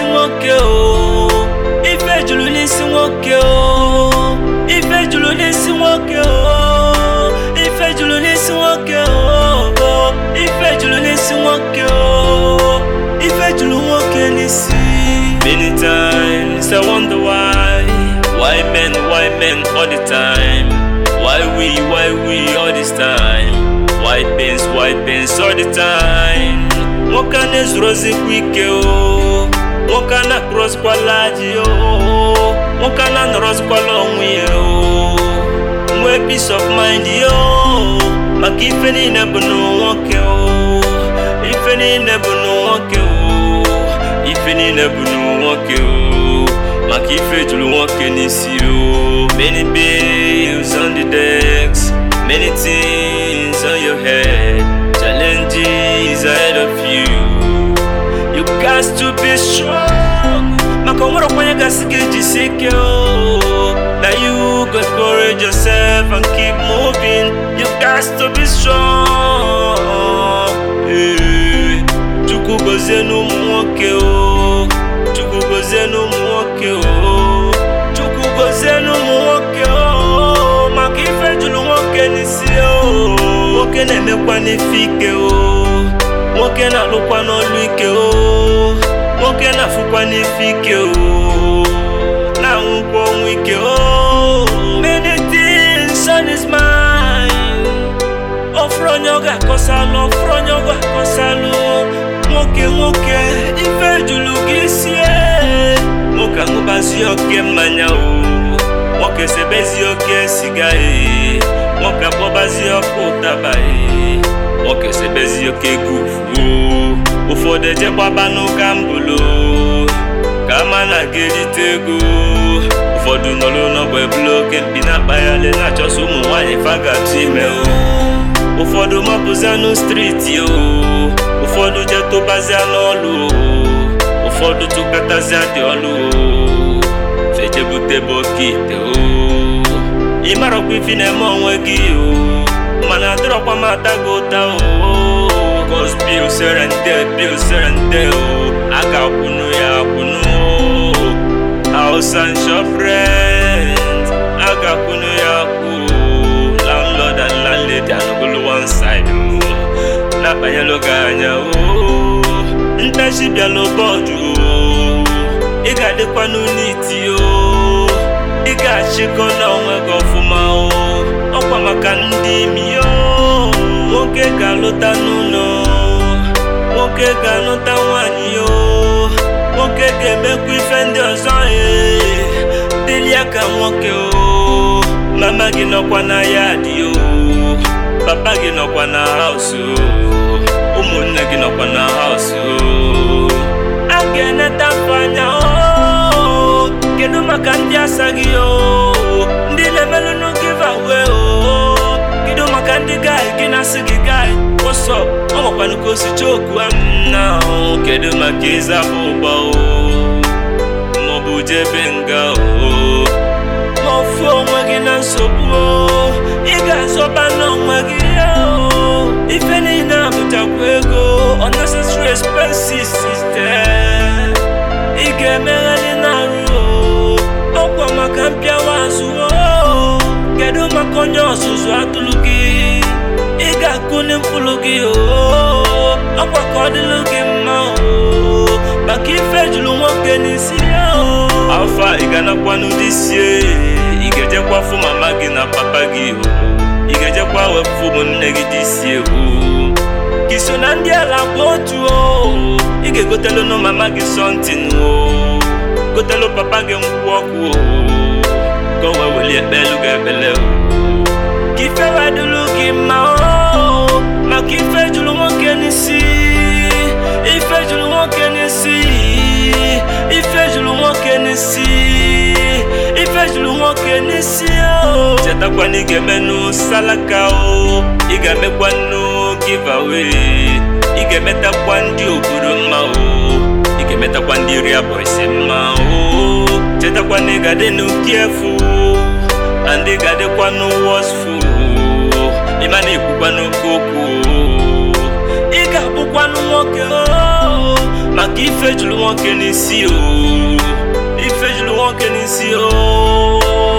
nwoke o ife juru n'isi nwoke o ife juru n'isi nwoke o ife juru n'isi nwoke o ife juru n'isi nwoke o ife juru nwoke n'isi many times i wonder why why men why men all the time why we why we all this time why pains why pains all the time nwoke a na-ezuru ozikwa ike o nwoke a na-akụrọzikwala aji o nwoke a na-anọrọzikwala onwe ya o nwee peace of mind yo maka ife niile bụ na nwoke o ife niile bụ na nwoke o ife niile bụ na nwoke o maka ife juru nwoke n'isi o many bills on the decks many things on your head challenges ahead of you you got to be strong maka o nwere onye gasị gị jisi ike o na you go encourage yourself and keep moving you got to be strong Eh, chukwu gozie n'ụmụ nwoke o chukwu gozie n'ụmụ nwoke o chukwu gozie n'ụmụ nwoke o maka ife juru nwoke n'isi o nwoke na-emekwa n'ife ike o nwoke na-alụkwa n'ọlụ ike o nwoke na-afụkwa n'ife ike o na-anwụkwa ọnwụ ike o many things on his mind ọfụrụ onye ọ ga-akọsalụ ọfụrụ onye ọ ga-akọsalụ nwoke nwoke ife juru gị isi e. nwoke aṅụbazi oke mmanya o nwoke sebezi oke siga e nwoke akpọbazi ọkụ ụtaba e nwoke sebezi oke gufu o ụfọdụ ejegbaba n'ụka mbụlo ka ama na ga-erite ego ụfọdụ nọrọ n'ọgba ebulu oke mpi na-akpagharị na-achọsọ ụmụ nwaanyị fagatu ime o ụfọdụ mapụzianụ striti o ụfọdụ je tụbazia n'ọlụ o ụfọdụ tụkatazia dị ọlụ o fejebute bọkite o ịmarọkwa ifi na-eme onwe gị o mana adịrọkwa m ata gị ụta o cos bil sere nde bil sere nde o a ga-akwụnụ ya akwụnụ o house and shop rent a ga-akwụnụ ya akwụ o landlord and landlady anọgolo one side o na-akpanyelụ gị anya o ntachi bịala bọọdụ o ị ga-adịkwanụ n'iti o ị ga-achịkọ n'onwe gị ọfụma o ọkwa maka ndị imi o nwoke ga-alụta n'ụlọ nwoke ga-alụta nwanyị o nwoke ga-emekwa ife ndị ọzọ e dịrị ya ka nwoke o mama gị nọkwa na ya dị o papa gị nọkwa na haus o ụmụnne gị nọkwa na haus o a ga-eneta afọ anya o kedu maka ndị asaghị o ndị na-emelụnụ giveaway o kedu maka ndị gaị gị na-asị gị gaị wọsọ ọ makwanụ ka o si choku am na o kedu maka ịzapụ ụgbọ o maọbụ jebe nga o ma ofu onwe gị na nsogbu o ị ga-azọba n'onwe gị o ife niile abụchakwa ego unnecessary expenses is there ị ga-emegharị n'arụ o ọkwa maka mpịawa azụ o kedu maka onye ọzụzụ atụrụ gị ị ga-akụni mkpụrụ gị o ọkwa ka ọ dịlụ gị mma o maka ife juru nwoke n'isi ya o afọ a ị ga-anakwa n'ụdị sie ị ga-ejekwa fụ mama gị na papa gị o ị ga-ejekwa wepụ ụmụnne gị dị sie o ka iso na ndị ala gba otu o ị ga-egotelu nụ mama gị sọntin o gotelu papa gị nkwụ ọkụ o ka o wee welie ekpelu gị ekpele o ka ife wee dịlụ gị mma o maka ife juru nwoke n'isi ife juru nwoke n'isi ife juru nwoke n'isi ife juru nwoke n'isi o chetakwa na ị ga-emenụ salaka o ị ga-emekwa nnu giveaway ị ga-emetakwa ndị obodo mma o ị ga-emetakwa ndị ria boys mma o chetakwa na ị ga-adịnụ careful and ị ga-adịkwanụ watchful ịma na-ekwukwa n'oke okwu o ị ga-abụkwanụ nwoke o maka ife juru nwoke n'isi o ife juru nwoke n'isi o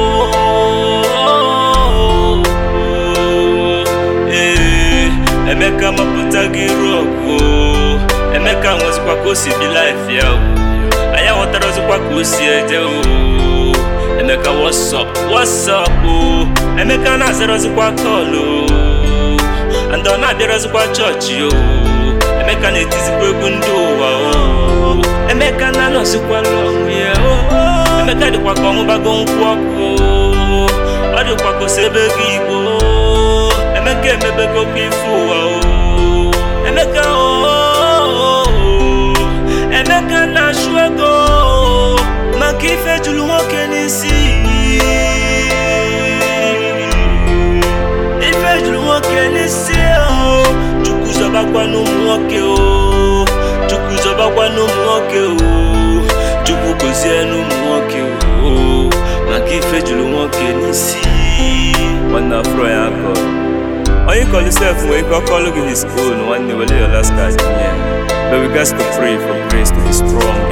ee emeka mapụta gị rọgụ emeka nwezikwa ka o si bi laif ya o anyị aghọtarazikwa ka o si eje o emeka wọsọp wọsọp o emeka na-azarazikwa kọlụ and ọ na-abịarazikwa chọọchị o emeka na-etizikwa egwu ndị ụwa o emeka na-anọzikwala ọnwụ ya o emeka dịkwa ka ọṅụbago nkwụ ọkụ ọ dịkwa ka ose ebe gị igbo emeka emebego kwa ife ụwa o emeka o emeka na-achụ ego maka ife juru nwoke n'isi ife juru nwoke n'isi o chukwu zọbakwa n'ụmụ nwoke o chukwu zọbakwa n'ụmụ nwoke o chukwu gozie n'ụmụ nwoke o maka ife juru nwoke n'isi nwanne afro ya akọ onye kọlu sef nwere ike ọkọlụ gị his own nwanne wele your last card nye but we gats to pray for grace to be strong